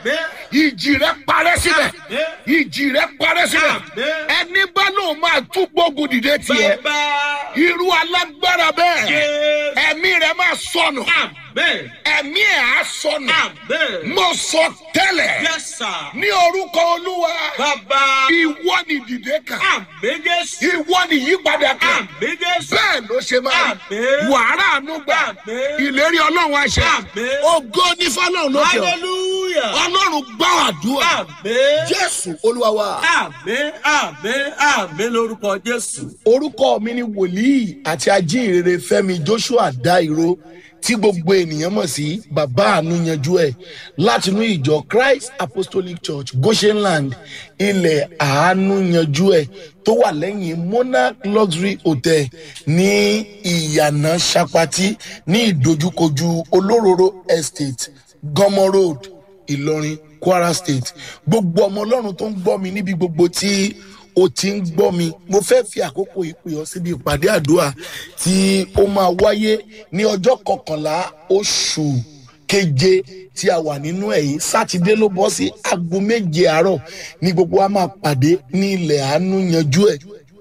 Àmín. ìjì rẹ parẹ́ síbẹ̀ Àmín. ìjì rẹ parẹ́ síbẹ̀ Àmín. ẹni bá lóun máa tún gbógun dìde tiẹ̀ Bàbá. irú alágbára bẹ́ẹ̀ Jésù. ẹ̀mí rẹ máa sọnù Àmín. ẹ̀mí ẹ̀ á sọnù Àmín. mo sọ tẹ́lẹ̀ Yes, sir. ní orúkọ olúwa Bàbá. ìwọ ni dìde kan Àmín Jésù. ìwọ ni yípadà kan Àmín Jésù. bẹ́ẹ̀ ló ṣe máa Àmín. wàhálà àánú gbà Àmín. ìlérí ọlọ́run àṣẹ Àmín. ògo ní fọlọ́run lókè ọ̀ Hallelujah. ọlọ́run gbọ́ àdúrà Àmín. jésù olúwa wa. Àmín. Àmín. Àmín lórúkọ Jésù. orúkọ mi ni wòlíì àti ajínrere fẹmi joshua dairo tí gbogbo ènìyàn mọ̀ sí bàbá àánú yanjú ẹ̀ látinú ìjọ christ apostolic church goshenland ilẹ̀ àánú yanjú ẹ̀ tó wà lẹ́yìn monarch luxury hotel ní ìyànà sapati ní ìdojúkojú olóróró estate gọmọ road ìlọrin kwara state gbogbo ọmọ ọlọ́run tó ń gbọ́ mi níbi gbogbo tí o ti ń gbọ́ mi mo fẹ́ fi àkókò ìpè ọ síbi ìpàdé àdúrà tí ó máa wáyé ní ọjọ́ kọkànlá oṣù keje tí a wà nínú ẹ̀ yìí sátidé ló bọ́ sí aago méje àárọ̀ ní gbogbo wa máa pàdé ní ilẹ̀ àánú yanjú ẹ̀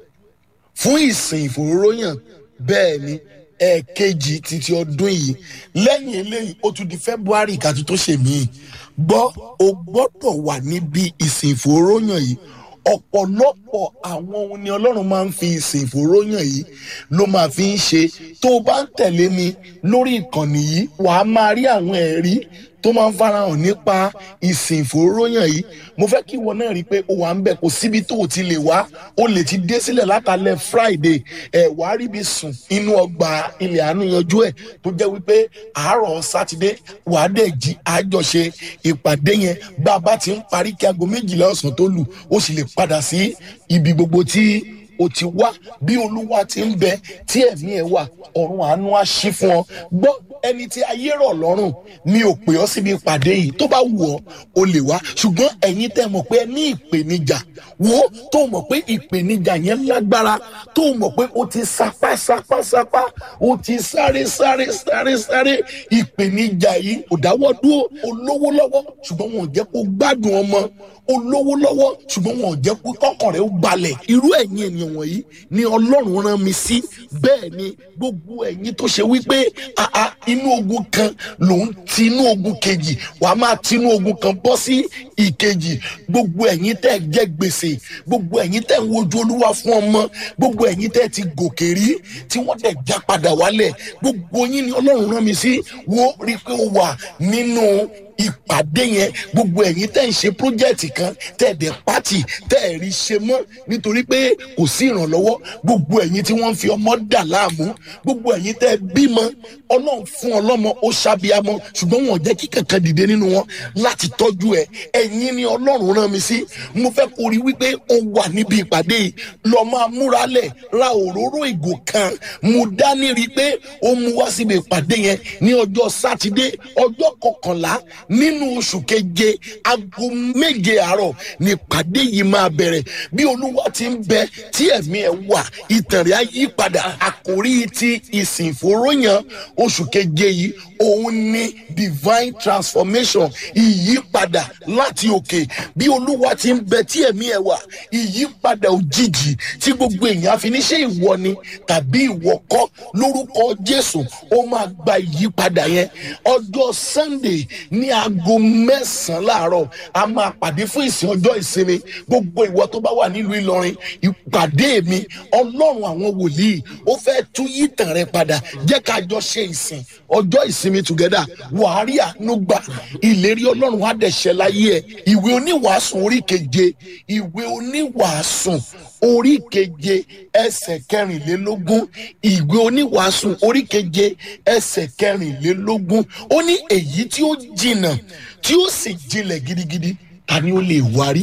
fún ìsìn ìfòróróyàn bẹ́ẹ̀ ni ẹ̀ẹ̀kejì títí ọdún yìí lẹ́yìn eléyìí ó tún di february ká tún tó ṣe míì gbọ́ o gbọ́dọ̀ wà níbi ìsìn ìfòróyàn yìí ọ̀pọ̀lọpọ̀ àwọn ohun ni ọlọ́run máa ń fi ìsìn ìfòróyàn yìí ló máa fi ń ṣe tó o bá ń tẹ̀lé mi lórí ìkànnì yìí wàá máa rí àwọn ẹ̀rí tó máa ń farahàn nípa ìsìn ìfòróyàn yìí mo fẹ́ kí ìwọ náà rí i pé o wà ń bẹ̀ kò síbi tó o ti lè wá o lè ti dé sílẹ̀ látàlẹ́ friday ẹ̀ wá rí ibi sùn inú ọgbà ilẹ̀ àánú yanjú ẹ̀ tó jẹ́ wípé àárọ̀ sátidé wàá dẹ̀ jí àjọṣe ìpàdé yẹn bá a bá ti ń parí kí aago méjìlá ọ̀sán tó lù ó sì lè padà sí ibi gbogbo tí o ti wá bí olúwa ti ń bẹ tí ẹ̀mí ẹ̀ wà ọ̀run àánú á ṣí fún ọ gbọ́ ẹni tí ayé rọ̀ lọ́rùn mi ò pè ọ́ síbi ìpàdé yìí tó bá wù ọ́ o lè wá ṣùgbọ́n ẹ̀yin tẹ́ mọ̀ pé ẹ ní ìpèníjà wo tó mọ̀ pé ìpèníjà yẹn lágbára tó mọ̀ pé o ti sapá sapá sapá o ti sáré sáré sáré sáré ìpèníjà yìí kò dáwọ́ dúró olówó lọ́wọ́ ṣùgbọ́n wọn ò jẹ́ kó gbádùn ọmọ olówó lọ́wọ́ ṣùgbọ́n wọn ò jẹ́ kó kọ́kàn rẹ̀ ó balẹ̀ irú ẹ̀yin ènìyàn wọ̀nyí ni ọlọ́run rán mi sí bẹ́ẹ̀ ni gbogbo ẹ̀yin tó ṣe wípé àá inú ogun kan lòun ti inú ogun kejì wàá máa ti inú ogun kan bọ́ sí ìkejì gbogbo ẹ̀yin tẹ́ ẹ jẹ́ gbèsè gbogbo ẹ̀yin tẹ́ ń wojú olúwa fún ọmọ gbogbo ẹ̀yin tẹ́ ti gòkè rí tí wọ́n tẹ̀ já padà wálẹ̀ gbogbo yín ni ọlọ́run rán mi sí wo rí i pé ó wà nínú ìpàdé yẹn gbogbo ẹ̀yin tẹ́ ń ṣe pírójẹ́tì kan tẹ́ ẹ̀dẹ̀ pátì tẹ́ ẹ̀ rí ṣe mọ́ nítorí pé kò sí ìrànlọ́wọ́ gbogbo ẹ̀yin tí wọ́n ń fi ọmọ dà láàmú gbogbo ẹ̀yin tẹ́ ẹ bímọ ọlọ́run fún ọlọ́mọ ó ṣàbíamọ ṣùgbọ́n wọn ò jẹ́ kí kankan dìde nínú wọn láti tọ́jú ẹ ẹ̀yin ni ọlọ́run rán mi sí mo fẹ́ kó rí wípé ó wà níbi ìpàdé yìí lọ máa múra lẹ̀ ra òróró ìgò kan mo dání rí i pé ó mú wá síbi ìpàdé yẹn ní ọjọ́ sátidé ọjọ́ kọkànlá nínú oṣù keje aago méje àárọ̀ ní ìpàdé yìí máa bẹ̀rẹ̀ bí olúwa ti ń bẹ tí ẹ̀mí ẹ̀ wà ìtàn rẹ̀ á yí padà àkórí ti ìsìn ìfòròyàn oṣù keje yìí òun ni divine transformation ìyípadà láti òkè bí olúwa ti ń bẹ tí ẹ̀mí ẹ̀ wà ìyípadà òjijì tí gbogbo èèyàn fi ní ṣe ìwọ ni tàbí ìwọ kọ́ lórúkọ jésù ó máa gba ìyípadà yẹn ọjọ́ sunday ní aago mẹ́sàn-án láàárọ̀ a máa pàdé fún ìsìn ọjọ́ ìsinmi gbogbo ìwọ tó bá wà nílùú ìlọrin ìpàdé mi ọlọ́run àwọn wòlíì ó fẹ́ tú yítàn rẹ padà jẹ́ ká jọ ṣe ìsìn ọjọ́ ìsinmi together wàá rí àánú gbà ìlérí ọlọ́run á dẹ̀ ṣẹ láyé ẹ̀ ìwé oníwàásùn orí keje ìwé oníwàásùn orí keje ẹsẹ̀ kẹrìnlélógún ìwé oníwàásùn orí keje ẹsẹ̀ kẹrìnlélógún ó ní èyí tí ó jìnnà tí ó sì jinlẹ̀ gidigidi ta ni ó lè wárí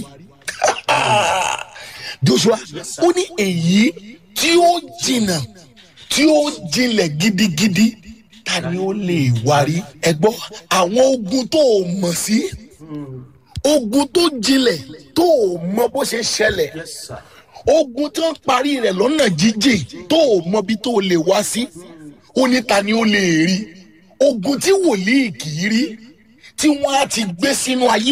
joshua ó ní èyí tí ó jìnnà tí ó jinlẹ̀ gidigidi ta ni ó lè wárí ẹ gbọ́ àwọn ogun tó o mọ̀ sí ogun tó jinlẹ̀ tó o mọ bó ṣe ṣẹlẹ̀ Yes, sir. ogun tó ń parí rẹ̀ lọ́nà jíjìn tó o mọ bí tó o lè wá sí ó ní ta ni ó lè rí ogun tí wòlíì kì í rí tí wọ́n á ti gbé sínú ayé